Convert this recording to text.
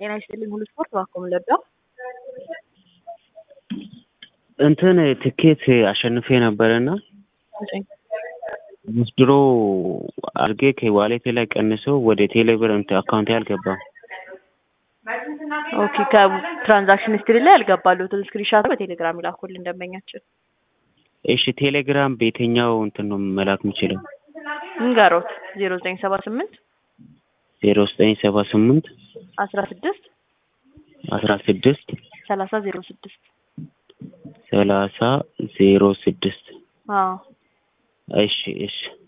ጤና ይስጥልኝ ሁሉ ስፖርት ባኮም ለዳ እንትን ትኬት አሸንፌ ነበረና ድሮ አድርጌ ከዋሌቴ ላይ ቀንሶ ወደ ቴሌብር እንትን አካውንቴ አልገባም። ኦኬ ከትራንዛክሽን ሂስትሪ ላይ ያልገባሉትን ስክሪንሻት በቴሌግራም ይላኩልን እንደመኛችን። እሺ ቴሌግራም በየትኛው እንትን ነው መላክ የምችለው? እንገሮት ዜሮ ዘጠኝ ሰባ ስምንት ዜሮ ዘጠኝ ሰባ ስምንት አስራ ስድስት አስራ ስድስት ሰላሳ ዜሮ ስድስት ሰላሳ ዜሮ ስድስት አዎ እሺ እሺ